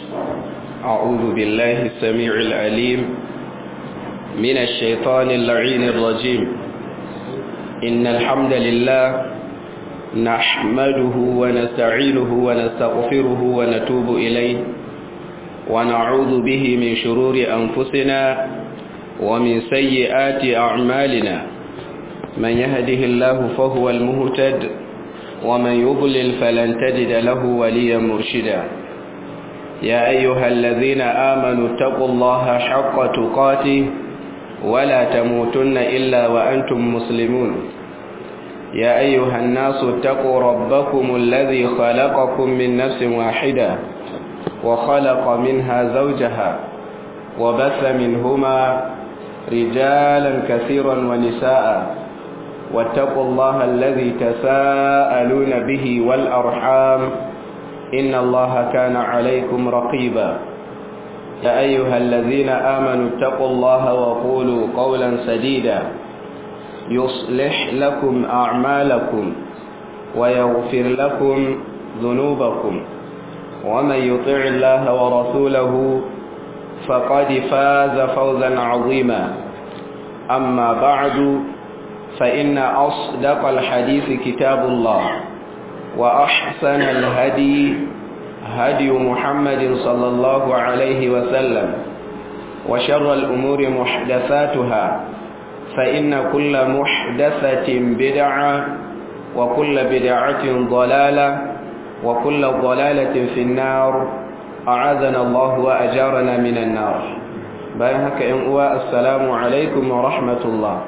أعوذ بالله السميع العليم من الشيطان اللعين الرجيم إن الحمد لله نحمده ونستعينه ونستغفره ونتوب إليه ونعوذ به من شرور أنفسنا ومن سيئات أعمالنا من يهده الله فهو المهتد ومن يضلل فلن تجد له وليا مرشدا يا أيها الذين آمنوا اتقوا الله حق تقاته ولا تموتن إلا وأنتم مسلمون يا أيها الناس اتقوا ربكم الذي خلقكم من نفس واحدة وخلق منها زوجها وبث منهما رجالا كثيرا ونساء واتقوا الله الذي تساءلون به والأرحام إن الله كان عليكم رقيبا يا أيها الذين آمنوا اتقوا الله وقولوا قولا سديدا يصلح لكم أعمالكم ويغفر لكم ذنوبكم ومن يطع الله ورسوله فقد فاز فوزا عظيما أما بعد فإن أصدق الحديث كتاب الله وأحسن الهدي هدي محمد صلى الله عليه وسلم وشر الأمور محدثاتها فإن كل محدثة بدعة وكل بدعة ضلالة وكل ضلالة في النار أعاذنا الله وأجارنا من النار بايهك إنقوى السلام عليكم ورحمة الله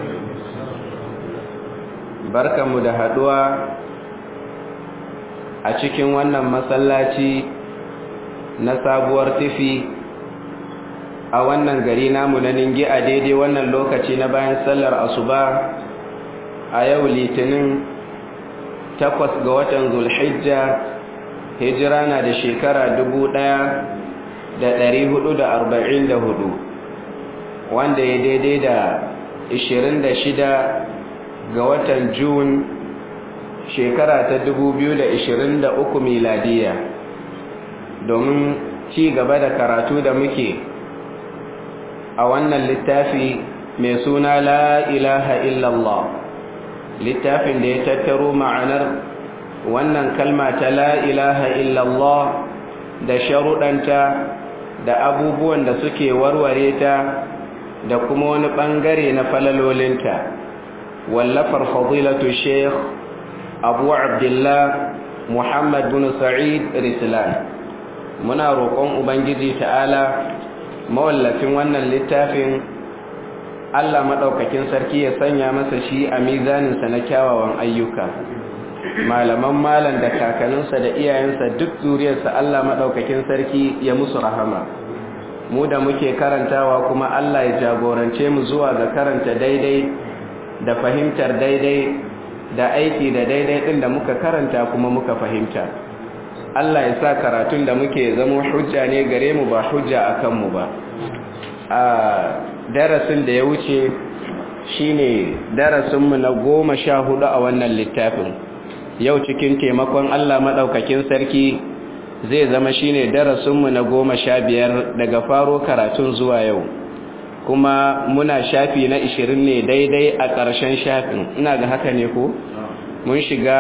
بركة مدهدوى a cikin wannan masallaci na sabuwar tifi a wannan gari namu na ningi a daidai wannan lokaci na bayan sallar asuba a yau litinin takwas ga watan zulhijja hijira na da shekara dubu ɗaya da ɗari hudu da arba'in da hudu wanda ya daidai da ishirin da shida ga watan Jun. shekara ta da uku miladiya domin ci gaba da karatu da muke a wannan littafi mai suna la ilaha illallah littafin da ya tattaro ma'anar wannan kalma ta la ilaha illallah da sharuɗanta da abubuwan da suke warware ta da kuma wani ɓangare na falalolinta wallafar fadilatu sheikh abu abdullah muhammad bin sa'id rislan muna roƙon ubangiji ta'ala mawallafin wannan littafin allah maɗaukakin sarki ya sanya masa shi a mizaninsa na kyawawan ayyuka malaman malan da kakaninsa da iyayensa duk zuriyarsa allah maɗaukakin sarki ya musu rahama mu da muke karantawa kuma allah ya jagorance mu zuwa ga karanta daidai da fahimtar daidai da aiki da daidai ɗin da muka karanta kuma muka fahimta Allah ya sa karatun da muke zama hujja ne gare mu ba hujja a kanmu ba a darasin da ya wuce shine darasinmu na goma sha hudu a wannan littafin yau cikin taimakon Allah maɗaukakin sarki zai zama shine darasinmu na goma sha biyar daga faro karatun zuwa yau kuma muna shafi na ishirin ne daidai a ƙarshen shafin ina ga haka ne ko mun shiga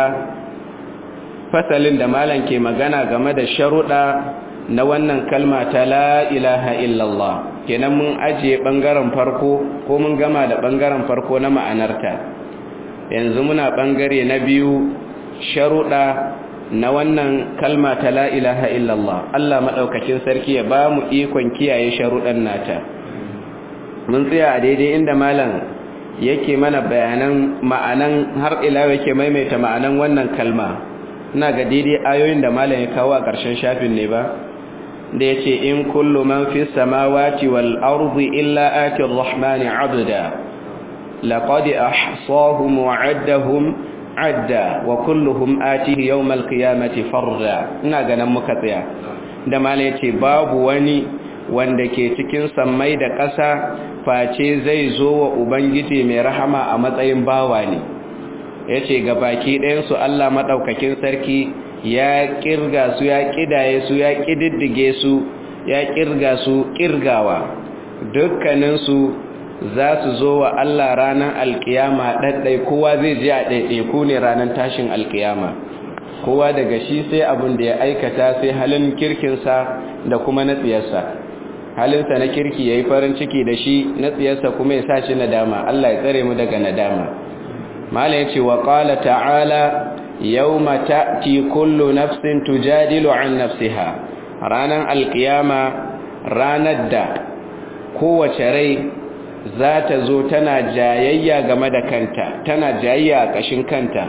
fasalin da malam ke magana game da sharuɗa na wannan kalma ta la ilaha illallah kenan mun ajiye ɓangaren farko ko mun gama da ɓangaren farko na ma'anarta yanzu muna ɓangare na biyu sharuɗa na wannan kalma ta la ilaha illallah Allah maɗaukacin sarki ya ba mu ikon kiyaye sharuɗan nata mun tsaya a daidai inda malam yake mana bayanan ma'anan har ila yake maimaita ma'anan wannan kalma ina ga daidai ayoyin da malam ya kawo a ƙarshen shafin ne ba da yace in kullu man fi samawati wal ardi illa ati ar-rahmani 'abda laqad ahsahum wa 'addahum 'adda wa kulluhum atihi yawm al-qiyamati farda ina ganin muka tsaya da malam yace babu wani wanda ke cikin sammai da ƙasa face zai zo wa ubangiji mai rahama a matsayin bawa ne ya ce ga baki ɗayansu Allah maɗaukakin sarki ya kirga su ya kidaye su ya kididdige su ya kirga su kirgawa dukkaninsu za su zo wa Allah ranar alkiyama ɗaɗɗai kowa zai je a ɗaiɗaiku ne ranar tashin alkiyama kowa daga shi sai abin da ya aikata sai halin kirkinsa da kuma na tsiyarsa halinsa na kirki ya yi farin ciki da shi na tsiyarsa kuma ya sa shi nadama Allah ya tsare mu daga nadama mala ya ce wa ƙala ta'ala yau mata ti kullu nafsin tujadilu an nafsiha ranar alkiyama ranar da kowace rai za ta zo tana jayayya game da kanta tana jayayya a ƙashin kanta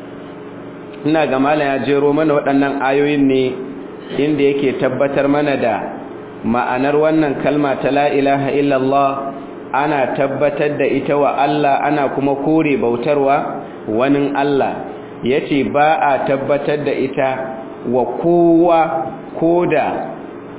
ina ga malam ya jero mana waɗannan ayoyin ne inda yake tabbatar mana da ma'anar wannan kalma ta la ilaha illallah ana tabbatar da ita wa Allah ana kuma kore bautarwa wani Allah yace ba a tabbatar da ita wa kowa koda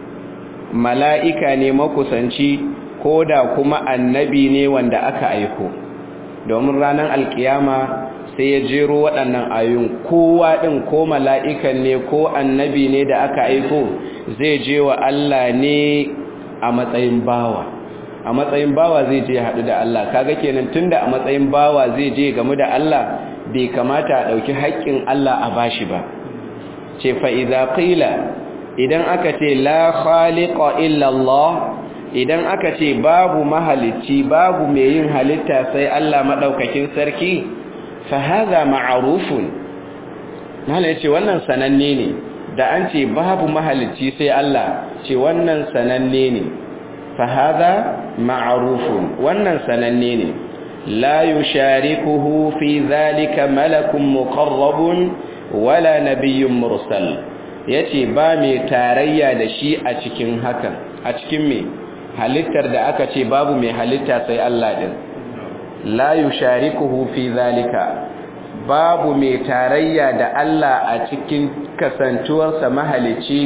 mala'ika ne makusanci ko da kuma annabi ne wanda aka aiko domin ranar alkiyama sai ya jero waɗannan ayoyin kowa ɗin ko mala'ikan ne ko annabi ne da aka aiko zai je wa Allah ne a matsayin bawa a matsayin bawa zai je haɗu da Allah kaga kenan tunda a matsayin bawa zai je gamu da Allah bai kamata a ɗauki haƙƙin Allah a bashi ba ce fa'iza ƙila idan aka ce la khaliqa illa Allah idan aka ce babu mahalicci babu mai yin halitta sai Allah madaukakin sarki fa hadha ma'rufun nala yace wannan sananne ne da an ce babu mahalicci sai Allah ce wannan sananne ne fa hadha ma'rufun wannan sananne ne la yusharikuhu fi dhalika malakun muqarrabun wala nabiyyun mursal yace ba mai tarayya da shi a cikin hakan a cikin me halittar da aka ce babu mai halitta sai Allah din la yusharikuhu fi zalika babu mai tarayya da Allah a cikin kasantuwarsa mahalici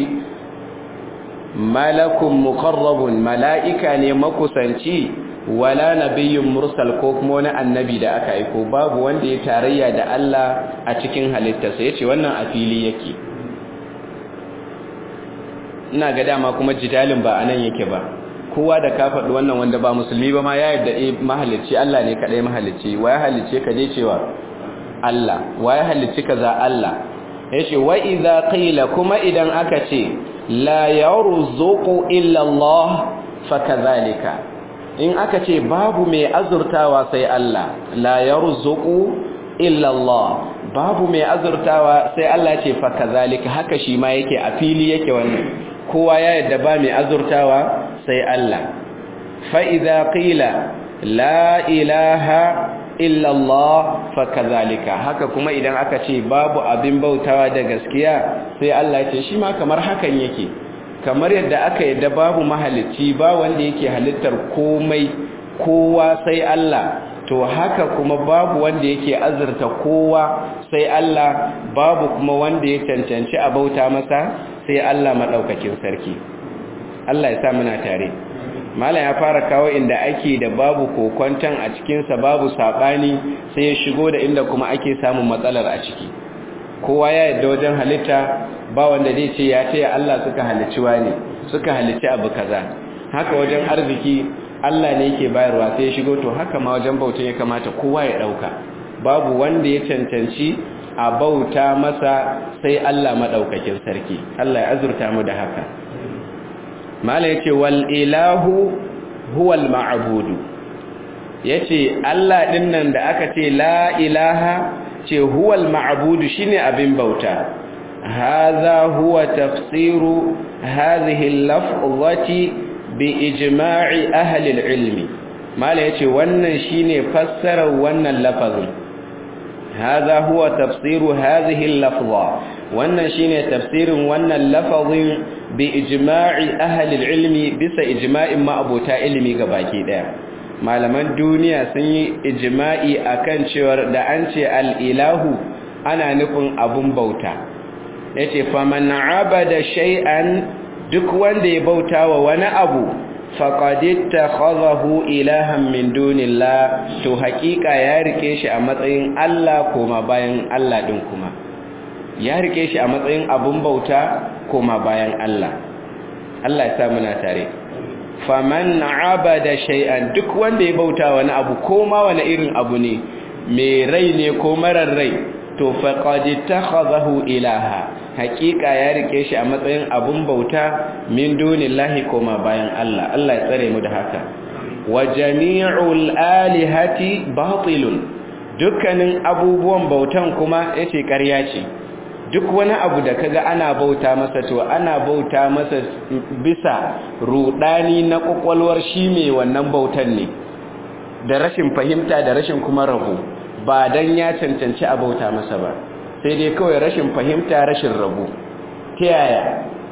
malakun muqarrabun mala'ika ne makusanci wala nabiyyun mursal ko kuma wani annabi da aka aiko babu wanda ya tarayya da Allah a cikin halittarsa yace wannan a fili yake ina ga dama kuma jidalin ba anan yake ba kowa da ka faɗi wannan wanda ba musulmi ba ma ya yarda eh mahalicci Allah ne kadai mahalicci wa ya halicce ka je cewa Allah wa ya halicci kaza Allah yace wa idza qila kuma idan aka ce la yarzuqu illa Allah fakadhalika in aka ce babu mai azurtawa sai Allah la yarzuqu illa Allah babu mai azurtawa sai Allah ce fakadhalika haka shi ma yake a fili yake wannan kowa ya yadda ba mai azurtawa sai Allah fa'iza ƙila la ilaha illallah fakazalika haka kuma idan aka ce babu abin bautawa da gaskiya sai Allah ce shi ma kamar hakan yake kamar yadda aka yadda babu mahalicci ba wanda yake halittar komai kowa sai Allah to haka kuma babu wanda yake azurta kowa sai Allah babu kuma wanda ya cancanci a bauta masa sai Allah maɗaukakin sarki Allah ya sa muna tare malam ya fara kawo inda ake da babu kokwanton a cikinsa babu saɓani sai ya shigo da inda kuma ake samun matsalar a ciki kowa ya yadda wajen halitta ba wanda zai ce ya ce Allah suka halicci wani suka halicci abu kaza haka wajen arziki Allah ne yake bayarwa sai ya shigo to haka ma wajen bauta ya kamata kowa ya ɗauka babu wanda ya cancanci a bauta masa sai Allah maɗaukakin sarki Allah ya azurta mu da haka mala yace wal ilahu huwal ma'budu yace Allah din nan da aka ce la ilaha ce huwal ma'budu shine abin bauta hadha huwa tafsiru hadhihi al-lafzati bi ijma'i ahli al-ilmi mala yace wannan shine fassarar wannan lafazin هذا هو تفسير هذه اللفظة wannan shine tafsirin wannan lafazin bi ijma'i ahli ilmi bisa ijma'in ma'abota ilimi baki daya malaman duniya sun yi ijma'i akan cewa da an ce al-ilahu ana nufin abun bauta yace faman abada shay'an duk wanda ya bauta wa wani abu faqad ittakhadhahu ilahan min dunillah to haƙiƙa ya rike shi a matsayin Allah koma bayan Allah din kuma ya rike shi a matsayin abun bauta koma bayan Allah Allah ya sa muna tare faman abada shay'an duk wanda ya bauta wani abu ko ma wani irin abu ne mai rai ne ko marar rai to faqad takhadahu ilaha haqiqa ya rike shi a matsayin abun bauta min dunillahi koma bayan Allah Allah ya tsare mu da haka wa jami'ul alihati batilun dukkanin abubuwan bautan kuma yace ƙarya ce duk wani abu da kaga ana bauta masa to ana bauta masa bisa rudani na kwakwalwar shi mai wannan bautan ne da rashin fahimta da rashin kuma rabo ba dan ya cancanci a bauta masa ba sai dai kawai rashin fahimta rashin rabo ta yaya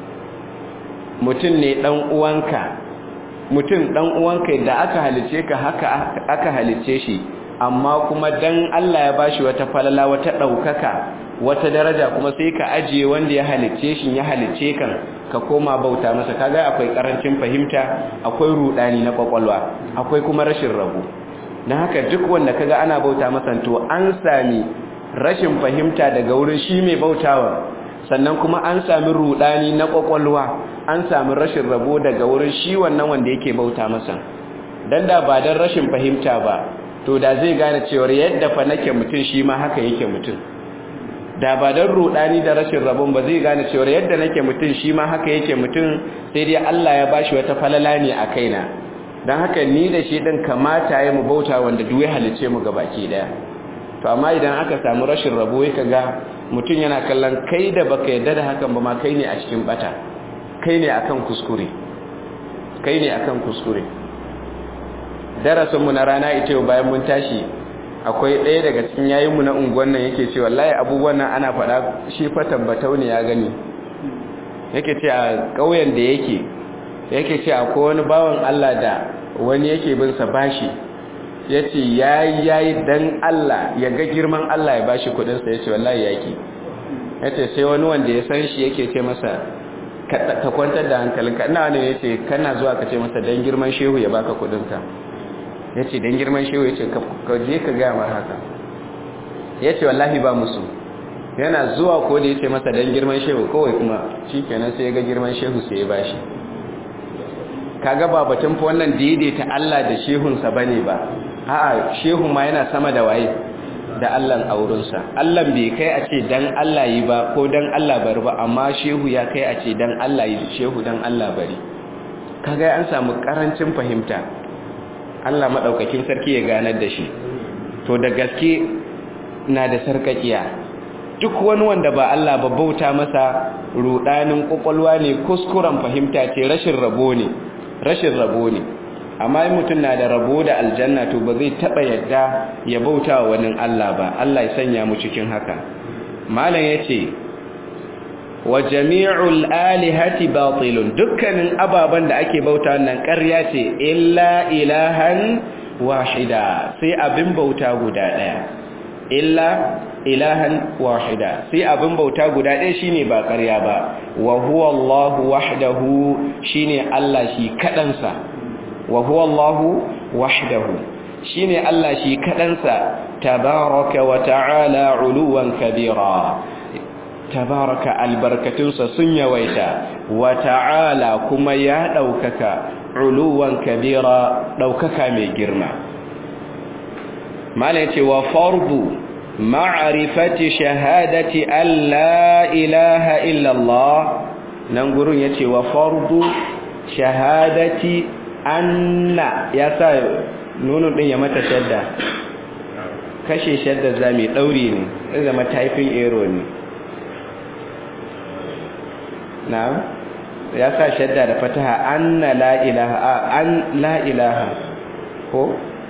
mutum ne dan uwanka mutum dan uwanka da aka halice ka haka aka halice shi amma kuma dan Allah ya bashi wata falala wata daukaka wata daraja kuma sai ka ajiye wanda ya halicce shi ya halicce kan ka koma bauta masa kaga akwai karancin fahimta akwai rudani na kwakwalwa akwai kuma rashin rabo dan haka duk wanda kaga ana bauta masa to an sami rashin fahimta daga wurin shi mai bautawa sannan kuma an sami rudani na kwakwalwa an sami rashin rabo daga wurin shi wannan wanda yake bauta masa dan da ba dan rashin fahimta ba to da zai gane cewa yadda fa nake mutum shi ma haka yake mutum da ba don rudani da rashin rabon ba zai gane cewa yadda nake mutum shi ma haka yake mutum sai dai Allah ya bashi wata falala ne a kaina don haka ni da shi din kamata ya mu bauta wanda duk ya halice mu baki daya to amma idan aka samu rashin rabo ya kaga mutum yana kallon kai da baka yadda da hakan ba ma kai ne a cikin bata kai ne akan kuskure kai ne akan kuskure darasin mu na rana ita yau bayan mun tashi akwai ɗaya daga cikin yayinmu na unguwan nan yake ce wallahi abubuwan nan ana faɗa shi fa tabbatau ne ya gani yake ce a ƙauyen da yake yake ce akwai wani bawan Allah da wani yake bin sa bashi yace yayi yayi dan Allah ya ga girman Allah ya bashi kudin sa yace wallahi yaki yace sai wani wanda ya san shi yake ce masa ka kwantar da hankalinka ina wani yace kana zuwa ka ce masa dan girman shehu ya baka kudin ka ya ce don girman shehu ya ce ka je ka gaya mar haka ya ce wallahi ba musu yana zuwa ko da ya ce masa don girman shehu kawai kuma shi kenan sai ya ga girman shehu sai ya ba shi kaga ba batun fa wannan daidaita Allah da shehunsa ba ne ba a'a shehu ma yana sama da waye da Allahn aurinsa Allah bai kai a ce dan Allah yi ba ko dan Allah bari ba amma shehu ya kai a ce dan Allah yi shehu dan Allah bari kaga an samu karancin fahimta Allah maɗaukakin sarki ya ganar da shi to da gaske na da sarkakiya duk wani wanda ba Allah ba bauta masa rudanin kokolwa ne kuskuren fahimta ce rashin rabo ne rashin rabo ne amma in mutum na da rabo da aljanna to ba zai taba yadda ya bauta wa wani Allah ba Allah ya sanya mu cikin haka malam yace wa jami'ul alihati batilun dukkanin ababan da ake bauta nan ƙarya ce illa ilahan wahida sai abin bauta guda ɗaya illa ilahan wahida sai abin bauta guda ɗaya shine ba ƙarya ba wa huwa Allahu wahdahu shine Allah shi kadansa wa huwa Allahu wahdahu shine Allah shi kadansa tabaraka wa ta'ala uluwan kabira tabaraka albarkatunsa sun yawaita wa ta'ala kuma ya ɗaukaka uluwan kabira ɗaukaka mai girma mala ce wa fardu ma'arifati shahadati alla ilaha illallah nan gurin yace wa fardu shahadati anna ya sa nunun din ya mata shadda kashe shadda za mai dauri ne zai zama typing error ne na'am ya sa shadda da fataha anna la ilaha an la ilaha ko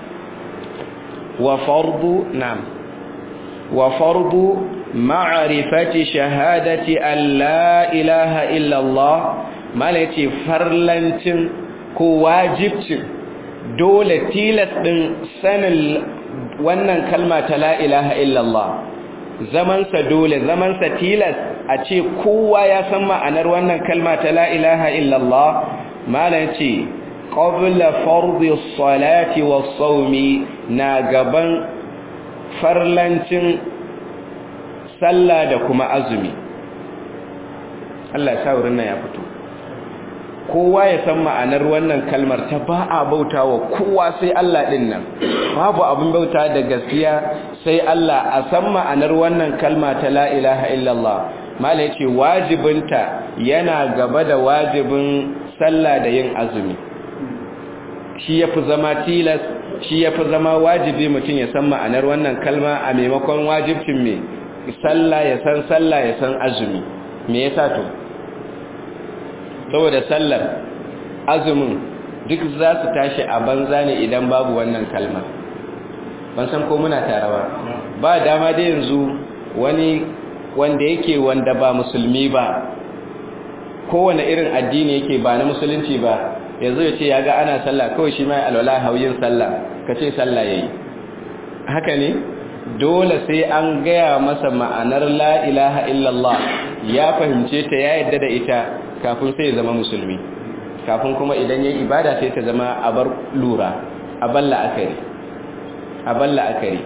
wa fardu na'am wa fardu ma'rifati shahadati an la ilaha illa Allah mala yace farlancin ko wajibcin dole tilas din sanin wannan kalma ta la ilaha illa Allah zamansa dole zamansa tilas a ce kowa ya san ma'anar wannan kalma ta la ilaha illallah malam ce qabla fardi salati was sawmi na gaban farlancin sallah da kuma azumi Allah ya sa wurin nan ya fito kowa ya san ma'anar wannan kalmar ta ba a bauta wa kowa sai Allah ɗin nan babu abin bauta da gaskiya sai Allah a san ma'anar wannan kalma ta la ilaha illallah mala yace wajibinta yana gaba da wajibin sallah da yin azumi shi yafi zama tilas shi yafi zama wajibi mutum ya san ma'anar wannan kalma a maimakon wajibcin me sallah ya san sallah ya san azumi me yasa to saboda sallar azumin duk za su tashi a banza ne idan babu wannan kalma ban san ko muna tare ba ba dama da yanzu wani wanda yake wanda ba musulmi ba kowane irin addini yake ba na musulunci ba yanzu ya ce ya ga ana sallah kawai shi mai alwala hauyin sallah ka ce sallah ya yi haka ne dole sai an gaya masa ma'anar la ilaha illallah ya fahimce ta ya yadda da ita kafin sai ya zama musulmi kafin kuma idan ya ibada sai ta zama abar lura aballa akari aballa akari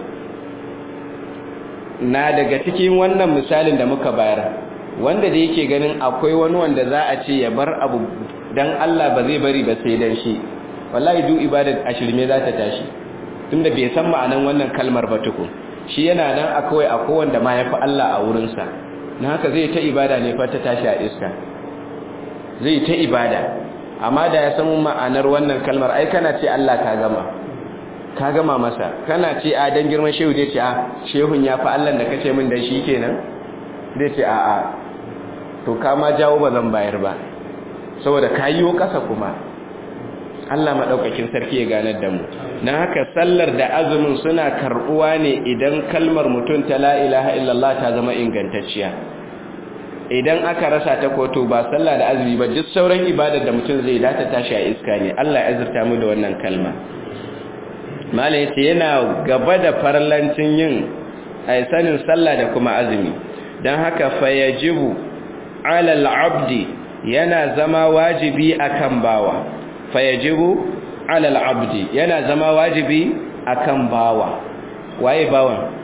na daga cikin wannan misalin da muka bayar wanda da yake ganin akwai wani wanda za a ce ya bar abu dan Allah ba zai bari ba sai dan shi wallahi duk ibadar ashirme za ta tashi tunda bai san ma'anan wannan kalmar ba tukun shi yana nan akwai akwai wanda ma yafi Allah a wurinsa na haka zai ta ibada ne fa ta tashi a iska zai ta ibada amma da ya san ma'anar wannan kalmar ai kana ce Allah ka gama ka gama masa kana ce a dan girman shehu zai ce a shehun ya fa Allah da kace min dan shi kenan zai ce a a to ka ma jawo ba zan bayar ba saboda kayiwo kasa kuma Allah madaukakin sarki ya ganar da mu dan haka sallar da azumin suna karbuwa ne idan kalmar mutum ta la ilaha illallah ta zama ingantacciya idan aka rasa ta koto ba sallah da azumi ba duk sauran ibadar da mutum zai data tashi a iska ne Allah ya azurta mu da wannan kalma mala yace yana gaba da farlancin yin ai sanin sallah da kuma azumi dan haka fayajibu ala al-abdi yana zama wajibi akan bawa fayajibu ala al-abdi yana zama wajibi akan bawa waye bawan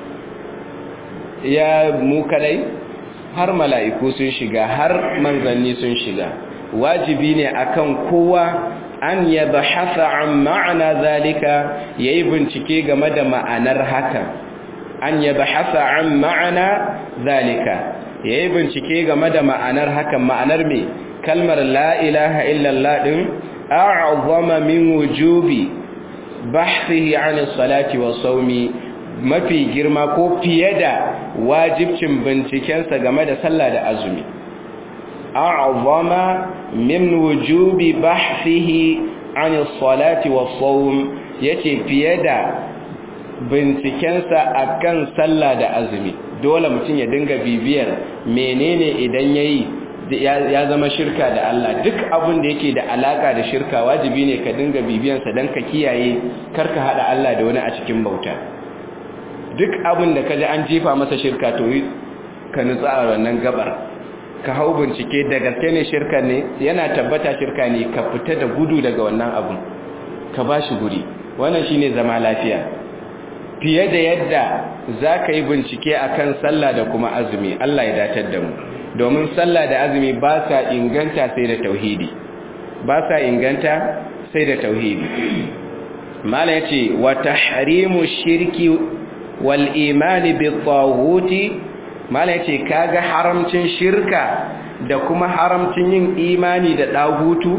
ya mu kadai har mala'iku sun shiga har manzanni sun shiga wajibi ne akan kowa an ya bahasa an ma'ana zalika ya yi bincike game da ma'anar haka an ya bahasa an ma'ana zalika ya yi bincike game da ma'anar hakan ma'anar mai kalmar la'ilaha illallah ɗin a'azama min wujubi bahsihi an salati wa saumi mafi girma ko fiye da wajibcin bincikensa game da sallah da azumi a'zama min wujubi bahsihi an salati wa sawm yace fiye da bincikensa akan sallah da azumi dole mutum ya dinga bibiyar menene idan yayi ya zama shirka da Allah duk abin da yake da alaka da shirka wajibi ne ka dinga bibiyansa dan ka kiyaye karka hada Allah da wani a cikin bauta duk abin da kaji an jefa masa shirka to yi ka nutsa a wannan gabar ka hau bincike da gaske ne shirka ne yana tabbata shirka ne ka fita da gudu daga wannan abin ka ba shi guri wannan shine zama lafiya fiye da yadda za ka yi bincike a kan sallah da kuma azumi Allah ya datar da mu domin sallah da azumi ba sa inganta sai da tauhidi ba sa inganta sai da tauhidi mala ya ce wa tahrimu shirki wal imani bi tawuti mala yace kaga haramcin shirka da kuma haramcin yin imani da dagutu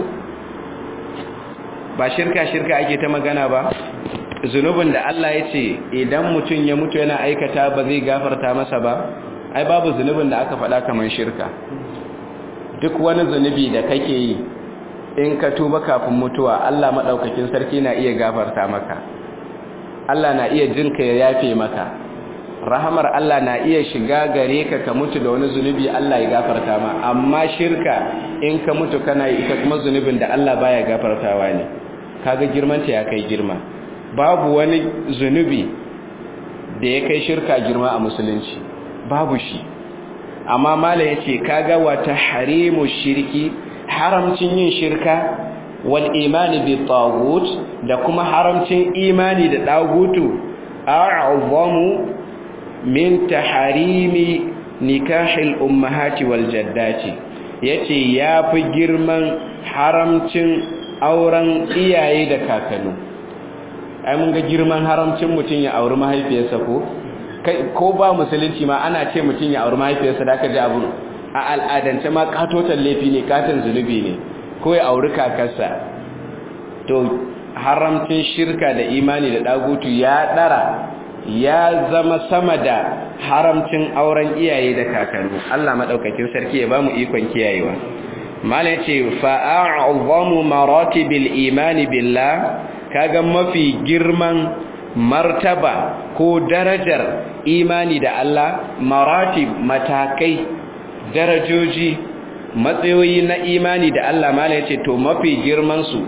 ba shirka shirka ake ta magana ba zunubin da Allah yace idan mutum ya mutu yana aikata ba zai gafarta masa ba ai babu zunubin da aka faɗa kamar shirka duk wani zunubi da kake yi in ka tuba kafin mutuwa Allah madaukakin sarki na iya gafarta maka Allah na iya jinka ya yafe maka rahamar Allah na iya shiga gare ka ka mutu da wani zunubi Allah ya gafarta ma amma shirka in ka mutu kana yi ita kuma zunubin da Allah baya gafartawa ne kaga girmanta ya kai girma babu wani zunubi da ya kai shirka girma a musulunci babu shi amma mala yace kaga wata harimu shirki haramcin yin shirka wal imani bi tagut da kuma haramcin imani da dagutu a'zamu min taharimi nikahil ummahati wal jaddati yace yafi girman haramcin auren iyaye da kakanni ai mun ga girman haramcin mutun ya auri mahaifiyarsa ko ko ba musulunci ma ana ce mutun ya auri mahaifiyarsa da aka ji abu a al'adance ma katotan laifi ne katon zunubi ne ko ya auri kakarsa to haramcin shirka da imani da dagutu ya dara ya zama sama da haramcin auren iyaye da kakanni Allah madaukakin sarki ya bamu ikon kiyayewa mala yace fa a'zamu maratibil imani billah kaga mafi girman martaba ko darajar imani da Allah maratib matakai darajoji matsayoyi na imani da Allah mala yace to mafi girman su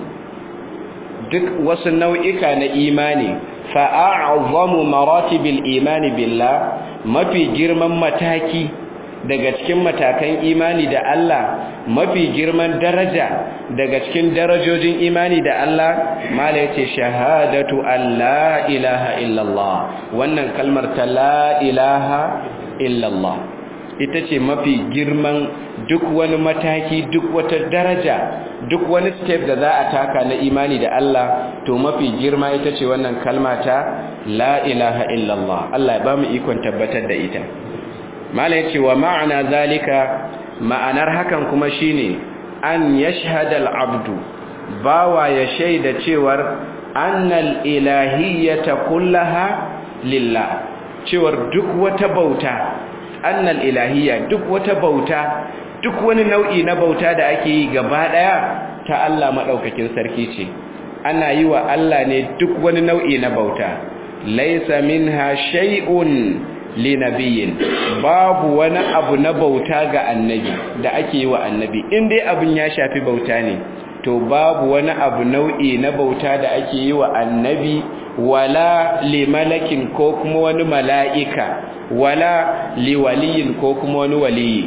duk wasu nau'ika na imani fa'a'azzamu maratibil imani billah mafi girman mataki daga cikin matakan imani da Allah mafi girman daraja daga cikin darajojin imani da Allah mala yace shahadatu alla ilaha illallah wannan kalmar ta la ilaha illallah ita ce mafi girman duk wani mataki duk wata daraja duk wani step da za a taka na imani da Allah to mafi girma ita ce wannan kalma ta la ilaha illallah Allah ya ba mu ikon tabbatar da ita mala yace wa ma'ana zalika ma'anar hakan kuma shine an yashhada al-abdu bawa ya shaida cewar annal ilahiyyata kullaha lillah cewar duk wata bauta annal ilahiyya duk wata bauta duk wani nau'i na bauta da ake yi gaba daya ta Allah madaukakin sarki ce ana yi wa Allah ne duk wani nau'i na bauta laysa minha shay'un linabiyyin babu wani abu na bauta ga annabi da ake yi wa annabi in dai abin ya shafi bauta ne to babu wani abu nau'i na bauta da ake yi wa annabi wala limalakin ko kuma wani mala'ika wala liwaliyin ko kuma wani waliyi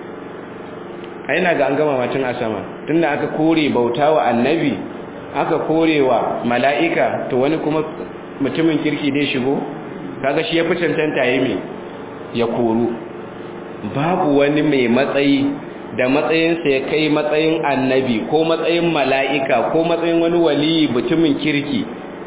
aina ga an gama macin a sama tunda aka kore bauta wa annabi aka kore wa mala'ika to wani kuma mutumin kirki dai shigo kaga shi ya fi cancanta yi mai ya koru babu wani mai matsayi da matsayinsa ya kai matsayin annabi ko matsayin mala'ika ko matsayin wani waliyi mutumin kirki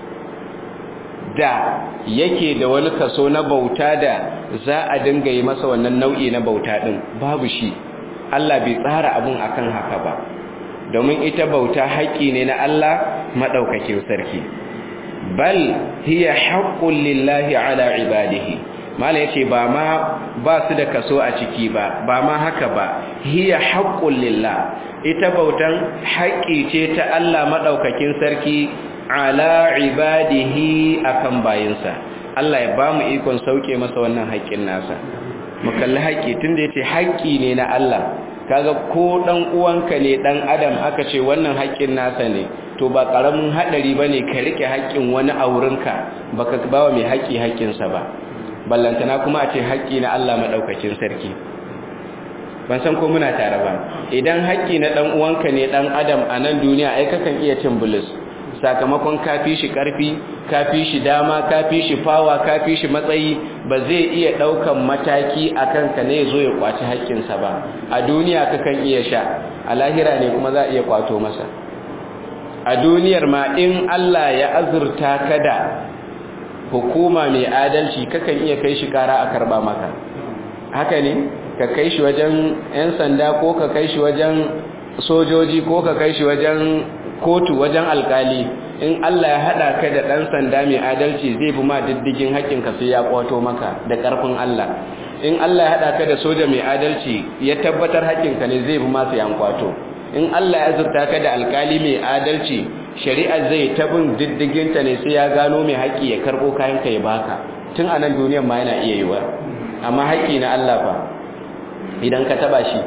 da yake da wani kaso na bauta da za a dinga yi masa wannan nau'i na bauta din babu shi Allah bai tsara abun akan haka ba domin ita bauta haƙƙi ne na Allah madaukakin sarki bal hiya haqqun lillahi ala ibadihi mala yace ba ma ba su da kaso a ciki ba ba ma haka ba hiya haqqun lillah ita bautan haƙƙi ce ta Allah madaukakin sarki ala ibadihi akan bayinsa Allah ya ba mu ikon sauke masa wannan haƙƙin nasa mu kalli haƙƙi tunda yace haƙƙi ne na Allah kaga ko dan uwanka ne dan adam aka ce wannan haƙƙin nasa ne to ba karamin hadari bane ka rike haƙƙin wani a wurinka baka bawa mai haƙƙi haƙƙinsa ba ballantana kuma a ce haƙƙi na Allah madaukakin sarki ban san ko muna tare ba idan haƙƙi na dan uwanka ne dan adam a nan duniya ai kakan iya cin bulus sakamakon kafi shi karfi kafi shi dama kafi shi fawa kafi shi matsayi ba zai iya daukan mataki akan ka ne zo ya kwaci haƙƙinsa ba a duniya kakan iya sha a lahira ne kuma za a iya kwato masa a duniyar ma in Allah ya azurta ka da hukuma mai adalci kakan iya kai shi kara a karba maka haka ne ka kai shi wajen 'yan sanda ko ka kai shi wajen sojoji ko ka kai shi wajen kotu wajen alkali in Allah ya hada ka da dan sanda mai adalci zai bi ma diddigin haƙƙinka sai ya kwato maka da ƙarfin Allah in Allah ya hada ka da soja mai adalci ya tabbatar haƙƙinka ne zai bi ma sai an kwato in Allah ya zurta ka da alkali mai adalci shari'a zai tabin diddigin ta ne sai ya gano mai haƙƙi ya karbo kayan ka ya baka tun a nan duniyar ma yana iya yiwa amma haƙƙi na Allah fa idan ka taba shi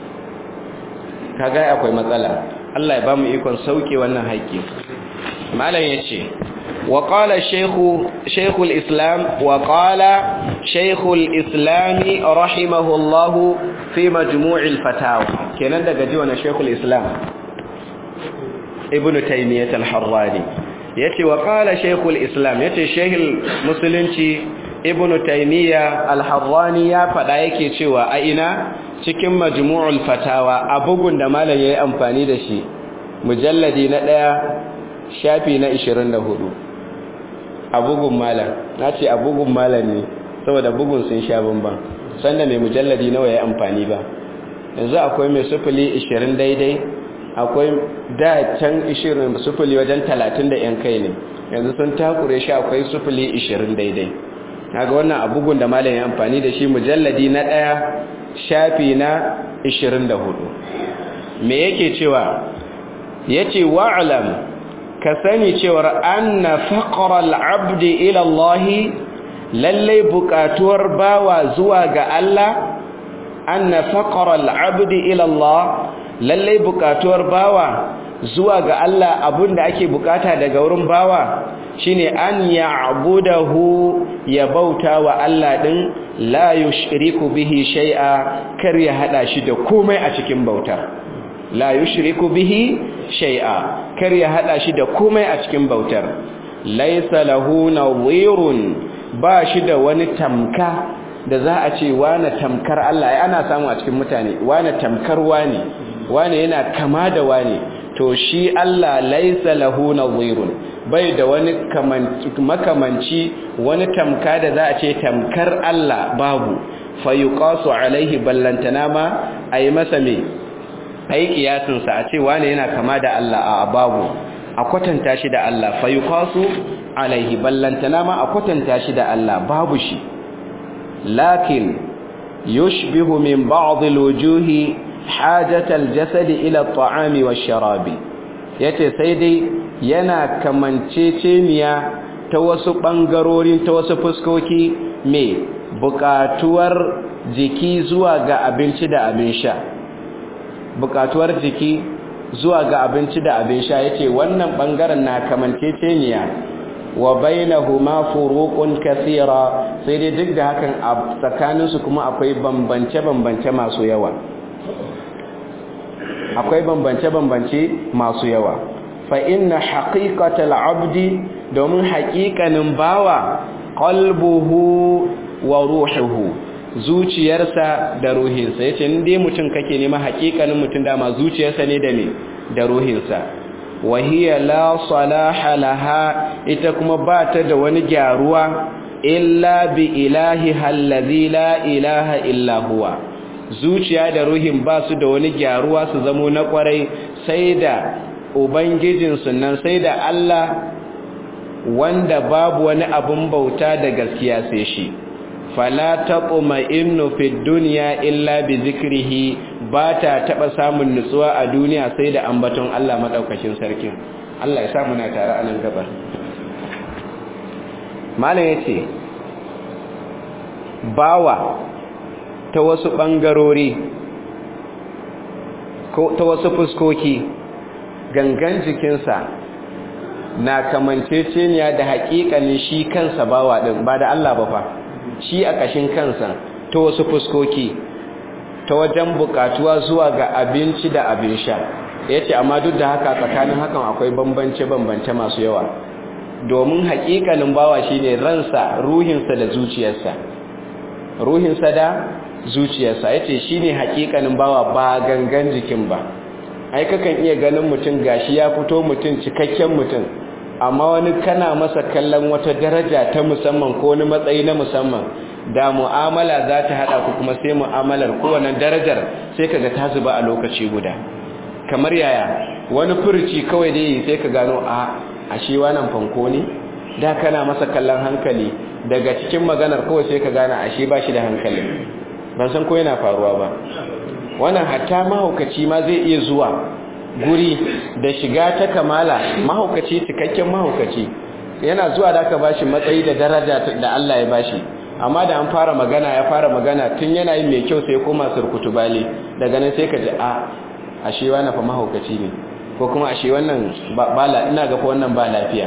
kaga akwai matsala Allah ya ba mu ikon sauke wannan haƙƙi malam yace wa qala shaykhu shaykhul islam wa qala shaykhul islam rahimahullah fi majmu'il fatawa kenan daga ji wannan shaykhul islam ibnu taymiyyah al-harrani yace wa qala shaykhul islam yace shaykhul musulunci ibnu taymiya al-harrani ya faɗa yake cewa a ina cikin majmu'ul fatawa a bugun da malam yayi amfani da shi mujalladi na ɗaya shafi na 24 a bugun malam nace a bugun malam ne saboda bugun sun sha bamban sanda mai mujalladi nawa yayi amfani ba yanzu akwai mai sufuli 20 daidai akwai da can 20 sufuli wajen 30 da yan kai ne yanzu sun takure shi akwai sufuli 20 daidai kaga wannan abugun da malam ya amfani da shi mujalladi na daya shafi na 24 me yake cewa yace wa'lam ka sani cewa anna faqra al-'abdi ila Allah lalle buƙatuwar bawa zuwa ga Allah anna faqra al-'abdi ila Allah lalle buƙatuwar bawa zuwa ga Allah abinda ake bukata daga wurin bawa shine an ya'budahu ya bauta wa Allah din la yushriku bihi shay'a kar ya hada shi da komai a cikin bautar la yushriku bihi shay'a kar ya hada shi da komai a cikin bautar laysa lahu nawirun ba shi da wani tamka da za a ce wane tamkar Allah ai ana samu a cikin mutane wane tamkar wane wane yana kama da wane to shi Allah laisa lahu nadhirun bai da wani makamanci wani tamka da za a ce tamkar Allah babu fayuqasu alaihi ballantana ma ayi masa me ayi kiyasin sa a ce wane yana kama da Allah a babu a kwatanta shi da Allah fayuqasu alaihi ballantana ma a kwatanta shi da Allah babu shi lakin yushbihu min ba'd alwujuhi hajatal jasadi ila at-ta'ami wash-sharabi yace sai dai yana kamanceceniya ta wasu bangarorin ta wasu fuskoki me bukatuwar jiki zuwa ga abinci da abin sha bukatuwar jiki zuwa ga abinci da abin sha yace wannan bangaren na kamanceceniya wa bainahuma furuqun kathira sai dai duk da hakan a tsakaninsu kuma akwai bambance-bambance masu yawa akwai bambance-bambance masu yawa fa inna haqiqatal abdi domin haƙiƙanin bawa qalbuhu wa ruhuhu zuciyarsa da ruhinsa yace in dai mutum kake nema haƙiƙanin mutum dama zuciyarsa ne da me da ruhinsa wa hiya la salaha laha ita kuma ba ta da wani gyaruwa illa bi ilahi allazi la ilaha illa huwa zuciya da ruhin ba su da wani gyaruwa su zamo na kwarai sai da ubangijinsu nan sai da Allah wanda babu wani abun bauta da gaskiya sai shi fala taquma innu fid dunya illa bi zikrihi ba ta taba samun nutsuwa a duniya sai da ambaton Allah madaukakin sarkin Allah ya sa muna tare a nan gabar malam yace bawa ta wasu ɓangarori ko ta wasu fuskoki gangan jikinsa na kamanceceniya da haƙiƙanin shi kansa bawa ɗin ba da Allah ba fa shi a ƙashin kansa ta wasu fuskoki ta wajen buƙatuwa zuwa ga abinci da abin sha ya ce amma duk da haka tsakanin hakan akwai bambance-bambance masu yawa domin haƙiƙanin bawa shine ransa ruhinsa da zuciyarsa ruhinsa da zuciyarsa ya ce shi ne hakikanin bawa ba gangan jikin ba ai kakan iya ganin mutum gashi ya fito mutum cikakken mutum amma wani kana masa kallon wata daraja ta musamman ko wani matsayi na musamman da mu'amala za ta haɗa ku kuma sai mu'amalar kowane darajar sai kaga ta zuba a lokaci guda kamar yaya wani furci kawai dai sai ka gano a ashe wannan fanko ne da kana masa kallon hankali daga cikin maganar kawai sai ka gane ashe ba shi da hankali ban san ko yana faruwa ba wannan hatta mahaukaci ma zai iya zuwa guri da shiga ta kamala mahaukaci cikakken mahaukaci yana zuwa da aka bashi matsayi da daraja da Allah ya bashi amma da an fara magana ya fara magana tun yana yin mai kyau sai koma surkutu bale daga nan sai ka ji a ashe wannan fa mahaukaci ne ko kuma ashe wannan ba ina ga fa wannan ba lafiya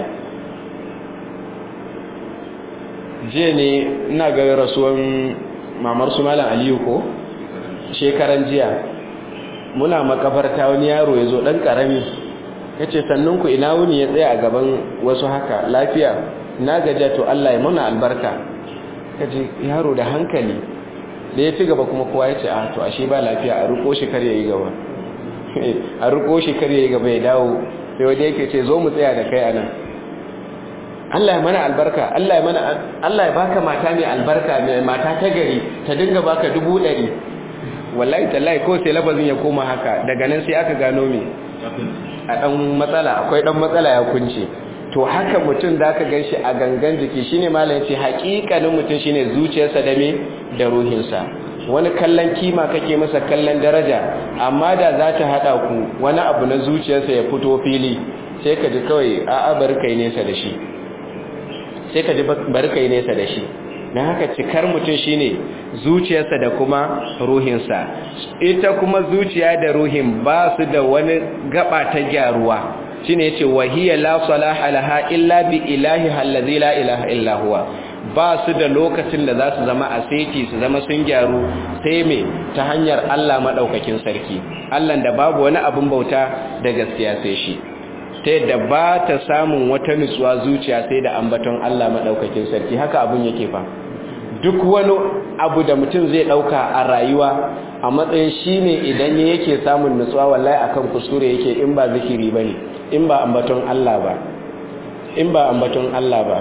jiya ne ina ga rasuwan mamar su malam aliyu ko shekaran jiya muna makabarta wani yaro ya zo ɗan ƙarami ya ce sannunku ina wuni ya tsaya a gaban wasu haka lafiya na gajiya to Allah ya muna albarka kaje yaro da hankali da ya ci gaba kuma kowa ya ce a to ashe ba lafiya a riko shi kar yayi gaba a riko shi kar yayi gaba ya dawo sai wanda yake ce zo mu tsaya da kai anan Allah ya mana albarka Allah ya mana Allah ya baka mata mai albarka mai mata ta gari ta dinga baka dubu ɗari wallahi tallahi ko sai lafazin ya koma haka daga nan sai aka gano me a dan matsala akwai dan matsala ya kunce to haka mutum da aka ganshi a gangan jiki shine malam yace haƙiƙanin mutum shine zuciyarsa da me da ruhinsa wani kallon kima kake masa kallon daraja amma da za ta hada ku wani abu na zuciyarsa ya fito fili sai ka ji kawai a'a bari kai nesa da shi sai ka ji bari kai nesa da shi na haka cikar mutum shine zuciyarsa da kuma ruhinsa ita kuma zuciya da ruhin ba su da wani gaba ta gyaruwa shine yace wahiya la salaha laha illa bi ilahi allazi la ilaha illa huwa ba su da lokacin da za su zama a seti su zama sun gyaru sai me ta hanyar Allah madaukakin sarki Allah da babu wani abin bauta da gaskiya sai shi ta yadda ba ta samun wata nutsuwa zuciya sai da ambaton Allah madaukakin sarki haka abun yake fa duk wani abu da mutum zai dauka a rayuwa a matsayin shine idan yake samun nutsuwa wallahi akan kuskure yake in ba zikiri bane in ba ambaton Allah ba in ba ambaton Allah ba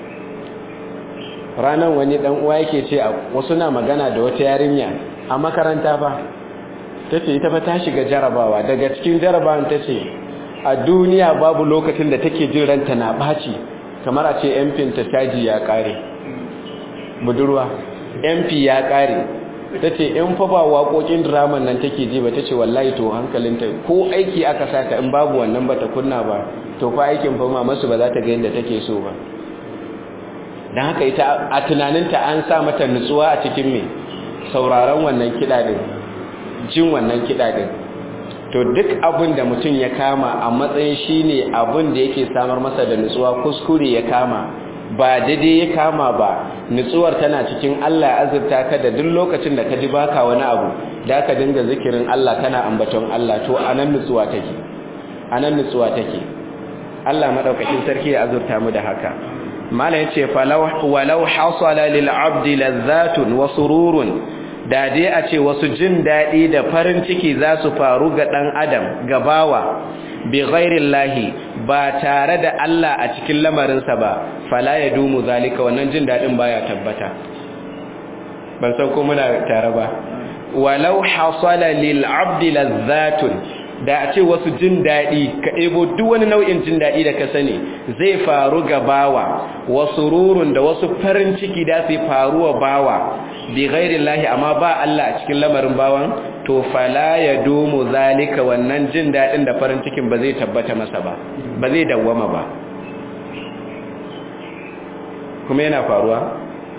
ranan wani dan uwa yake ce wasu na magana da wata yarinya a makaranta fa tace ita fa ta shiga jarabawa daga cikin jarabawan tace a duniya babu lokacin da take jin ranta na baci kamar a ce MP ta taji ya kare budurwa MP ya kare tace in fa ba waƙoƙin drama nan take ji ba tace wallahi to hankalinta ko aiki aka saka in babu wannan bata kunna ba to fa aikin fa masu ba za ta ga yadda take so ba don haka ita a tunaninta an sa mata nutsuwa a cikin mai sauraron wannan kiɗa din jin wannan kiɗa din to duk abin da mutum ya kama a matsayin shi ne abin da yake samar masa da nutsuwa kuskure ya kama ba daidai ya kama ba nutsuwar tana cikin Allah ya azurta ka da duk lokacin da ka ji baka wani abu da ka dinga zikirin Allah kana ambaton Allah to anan nutsuwa take anan nutsuwa take Allah madaukakin sarki ya azurta mu da haka mala yace walau hasala lil abdi lazzatun wa sururun da dai a ce wasu jin dadi da farin ciki za su faru ga dan adam gabawa bi ghairillahi ba tare da Allah a cikin lamarinsa ba fala yadumu zalika wannan jin dadin baya tabbata ban san ko muna tare ba walau hasala lil abdi lazzatun da a ce wasu jin daɗi ka ɗebo duk wani nau'in jin daɗi da ka sani zai faru ga bawa wasu rurun da wasu farin ciki da su faru wa bawa bi gairin lahi amma ba Allah a cikin lamarin bawan to fala ya domo zalika wannan jin daɗin da farin cikin ba zai tabbata masa ba ba zai dawwama ba kuma yana faruwa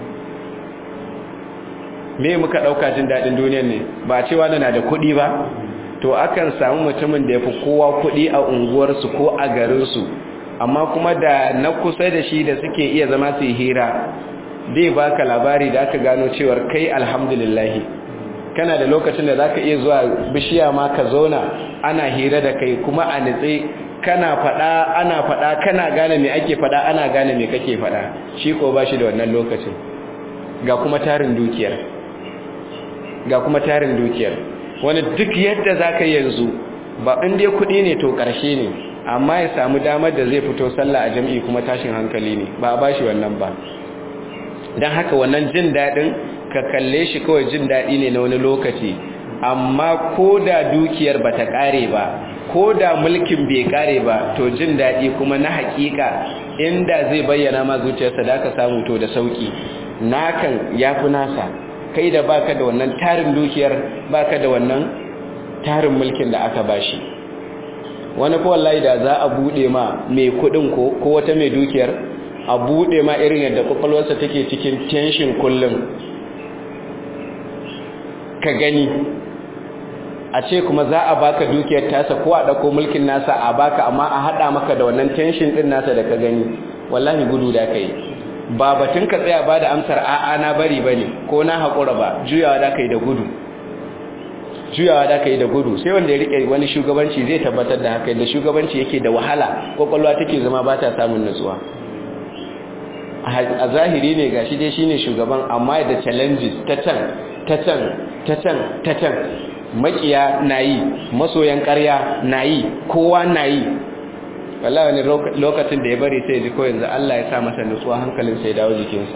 me muka ɗauka jin daɗin duniyar ne ba cewa na da kuɗi ba to akan samu mutumin da ya fi kowa kuɗi a unguwarsu ko a garinsu amma kuma da na kusa da shi da suke iya zama su yi hira zai baka labari da aka gano cewar kai alhamdulillahi kana da lokacin da zaka iya zuwa bishiya ma ka zauna ana hira da kai kuma a nitse kana fada ana fada kana gane me ake fada ana gane me kake fada shi ko ba shi da wannan lokacin ga kuma tarin dukiyar ga kuma tarin dukiyar wani duk yadda zaka yanzu ba in dai kuɗi ne to ƙarshe ne amma ya samu damar da zai fito sallah a jam'i kuma tashin hankali ne ba a bashi wannan ba don haka wannan jin daɗin ka kalle shi kawai jin daɗi ne na wani lokaci amma ko da dukiyar ba ta ƙare ba ko da mulkin bai ƙare ba to jin daɗi kuma na haƙiƙa inda zai bayyana ma zuciyarsa da aka samu to da sauƙi nakan ya fi nasa kai da baka da wannan tarin dukiyar baka da wannan tarin mulkin da aka bashi wani ko wallahi da za a bude ma mai kudin ko ko wata mai dukiyar a bude ma irin yadda kwakwalwarsa take cikin tension kullum ka gani a ce kuma za a baka dukiyar tasa ko a dauko mulkin nasa a baka amma a hada maka da wannan tension din nasa da ka gani wallahi gudu da kai ba batun ka tsaya ba da amsar a'a na bari bane ko na haƙura ba juyawa da kai da gudu juyawa da kai da gudu sai wanda ya rike wani shugabanci zai tabbatar da haka da shugabanci yake da wahala kwakwalwa take zama ba ta samun nutsuwa a zahiri ne gashi dai shine shugaban amma da challenges ta can ta can ta can ta can makiya nayi masoyan ƙarya nayi kowa nayi wallahi wani lokacin da ya bari sai ji ko yanzu Allah ya sa masa nutsuwa hankalin sai dawo jikinsa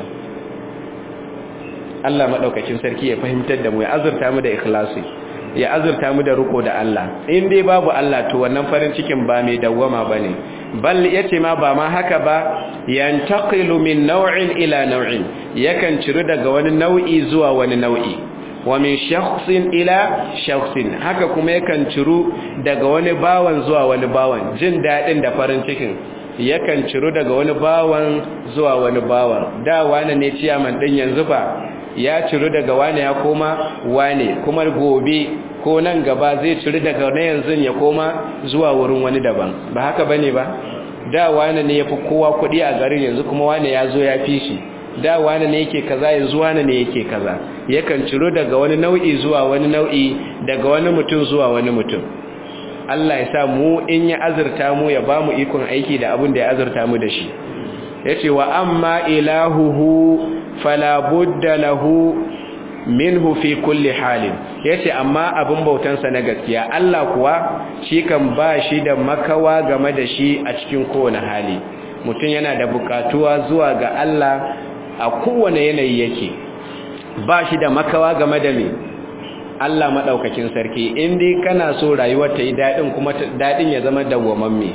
Allah madaukakin sarki ya fahimtar da mu ya azurta mu da ikhlasi ya azurta mu da riko da Allah in dai babu Allah to wannan farin cikin ba mai dawwama bane bal yace ma ba ma haka ba yantaqilu min naw'in ila naw'in yakan ciru daga wani nau'i zuwa wani nau'i wa min shakhsin ila shakhsin haka kuma yakan ciru daga wani bawan zuwa wani bawan jin dadin da farin cikin yakan ciru daga wani bawan zuwa wani bawan da wani ne ciyaman din yanzu ba ya ciru daga wane ya koma wane kuma gobe ko nan gaba zai ciru daga na yanzu ya koma zuwa wurin wani daban ba haka bane ba da wane ne yafi kowa kuɗi a garin yanzu kuma wane ya zo ya fi shi da wane ne yake kaza yanzu wane ne yake kaza yakan ciru daga wani nau'i zuwa wani nau'i daga wani mutum zuwa wani mutum Allah ya sa mu in ya azurta mu ya ba mu ikon aiki da abin da ya azurta mu da shi yace wa amma ilahuhu fala budda lahu minhu fi kulli halin yace amma abin bautansa na gaskiya Allah kuwa shi kan ba shi da makawa game da shi a cikin kowane hali mutum yana da bukatuwa zuwa ga Allah a kowane yanayi yake ba shi da makawa game da me Allah madaukakin sarki in dai kana so rayuwar ta yi dadin kuma dadin ya zama dawwamamme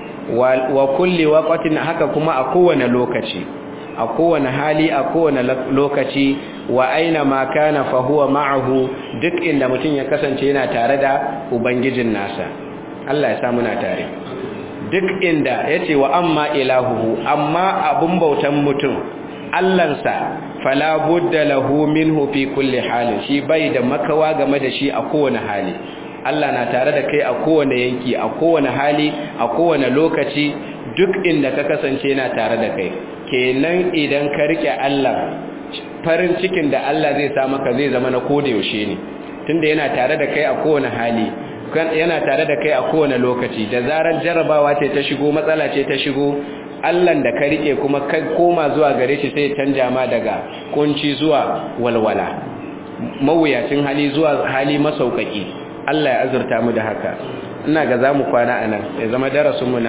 wa kulli waqtin haka kuma a kowane lokaci a kowane hali a kowane lokaci wa aina ma kana fa huwa ma'ahu duk inda mutum ya kasance yana tare da ubangijin nasa Allah ya sa muna tare duk inda yace wa amma ilahuhu amma abun bautan mutum Allahnsa fala budda lahu minhu fi kulli halin shi bai da makawa game da shi a kowane hali Allah na tare da kai a kowane yanki a kowane hali a kowane lokaci duk inda ka kasance yana tare da kai kenan idan ka rike Allah farin cikin da Allah zai sa maka zai zama na koda yaushe ne tunda yana tare da kai a kowane hali yana tare da kai a kowane lokaci da zarar jarabawa ce ta shigo matsala ce ta shigo Allah da ka rike kuma ka koma zuwa gare shi sai canja ma daga kunci zuwa walwala mawuyacin hali zuwa hali masaukaki Allah ya azurta mu da haka ina ga zamu kwana anan ya zama darasin mu na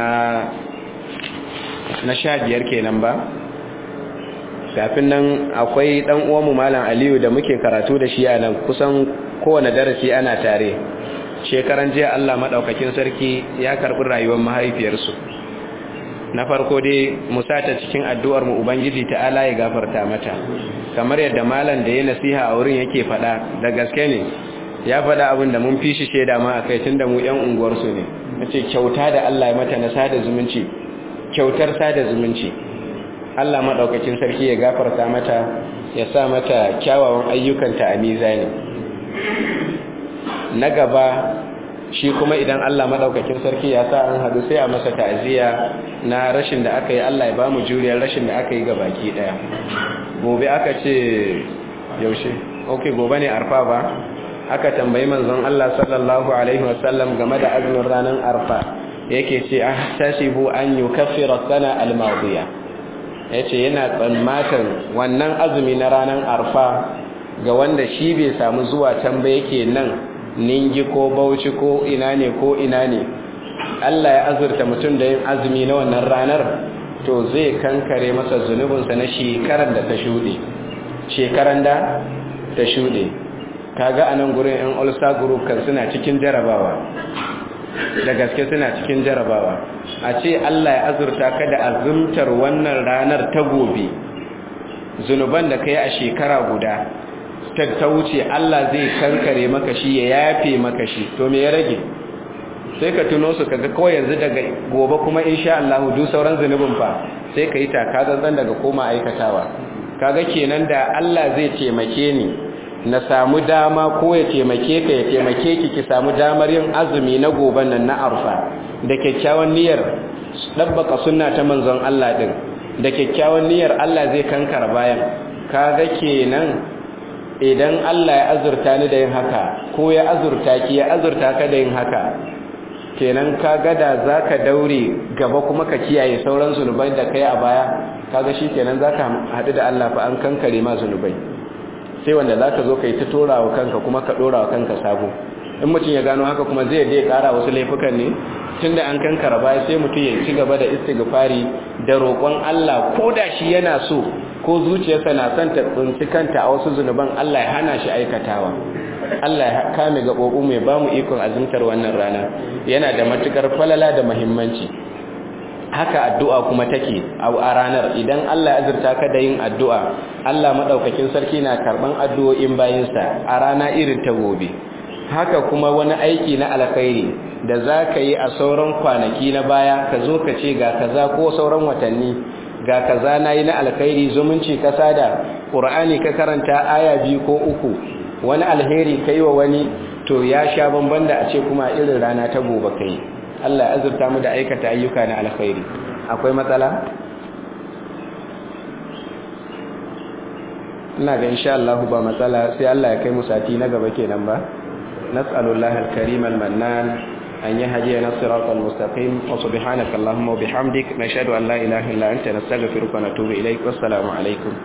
na sha biyar kenan ba kafin nan akwai dan uwanmu malam Aliyu da muke karatu da shi a nan kusan kowane darasi ana tare shekaran jiya Allah madaukakin sarki ya karbi rayuwar mahaifiyarsu na farko dai mu sata cikin addu'ar mu ubangiji ta'ala ya gafarta mata kamar yadda malam da ya nasiha a wurin yake fada da gaske ne ya fada abin da mun fi shi sheda ma akai tunda mu yan unguwar su ne nace kyauta da Allah ya mata na sada zumunci kyautar sada zumunci Allah madaukakin sarki ya gafarta mata ya sa mata kyawawan ayyukanta a mizani na gaba shi kuma idan Allah madaukakin sarki ya sa an hadu sai a masa ta'aziyya na rashin da aka yi Allah ya ba mu juriyar rashin da aka yi ga baki daya gobe aka ce yaushe okay gobe ne arfa ba aka tambayi manzon Allah sallallahu alaihi wasallam game da azumin ranar arfa yake ce ah tashibu an yukaffira sana al-madiya yace yana tsammatan wannan azumi na ranar arfa ga wanda shi bai samu zuwa can ba yake nan ningi ko bauchi ko ina ne ko ina ne Allah ya azurta mutum da yin azumi na wannan ranar to zai kankare masa zunubinsa na shekarar da ta shuɗe shekaran da ta shuɗe kaga a nan gurin yan ulster group kan suna cikin jarabawa da gaske suna cikin jarabawa a ce Allah ya azurta ka da azumtar wannan ranar ta gobe zunuban da ka yi a shekara guda ta wuce Allah zai kankare maka shi ya yafe maka shi to me ya rage sai ka tuno su kaga kawai yanzu daga gobe kuma insha Allah duk sauran zunubin fa sai ka yi taka zanzan daga koma aikatawa kaga kenan da Allah zai taimake ni na samu dama ko ya taimake ka ya taimake ki ki samu damar yin azumi na goben nan na arfa da kyakkyawan niyyar dabbaka sunna ta manzon Allah din da kyakkyawan niyyar Allah zai kankara bayan kaga kenan idan Allah ya azurta ni da yin haka ko ya azurta ki ya azurta ka da yin haka kenan ka gada za ka daure gaba kuma ka kiyaye sauran zunubai da kai a baya kaga shi kenan za ka haɗu da Allah fa an kankare ma zunubai sai wanda za ka zo ka yi ta tora wa kanka kuma ka ɗora wa kanka sabo in mutum ya gano haka kuma zai dai ƙara wasu laifukan ne tun da an kankara baya sai mutum ya ci gaba da istighfari da roƙon Allah ko da shi yana so ko zuciyarsa na son ta tsinci kanta a wasu zunuban Allah ya hana shi aikatawa Allah ya kame gaɓoɓi mai ba mu ikon azumtar wannan rana yana da matukar falala da muhimmanci haka addu'a kuma take a ranar idan Allah ya azurta ka da yin addu'a Allah madaukakin sarki na karban addu'o'in bayinsa a rana irin ta gobe haka kuma wani aiki na alkhairi da za ka yi a sauran kwanaki na baya ka zo ka ce ga kaza ko sauran watanni ga kaza na yi na alkhairi zumunci ka sada ƙur'ani ka karanta aya biyu ko uku wani alheri ka yi wa wani to ya sha bamban da a ce kuma irin rana ta gobe ka yi Allah ya azurta mu da aikata ayyuka na alkhairi akwai matsala ina ga insha Allah ba matsala sai Allah ya kai mu sati na gaba kenan ba nas'alullahi al-karim al-mannan an yahdiyana siratal mustaqim wa subhanaka allahumma wa bihamdik nashhadu an la ilaha illa anta nastaghfiruka wa natubu ilaik wassalamu alaikum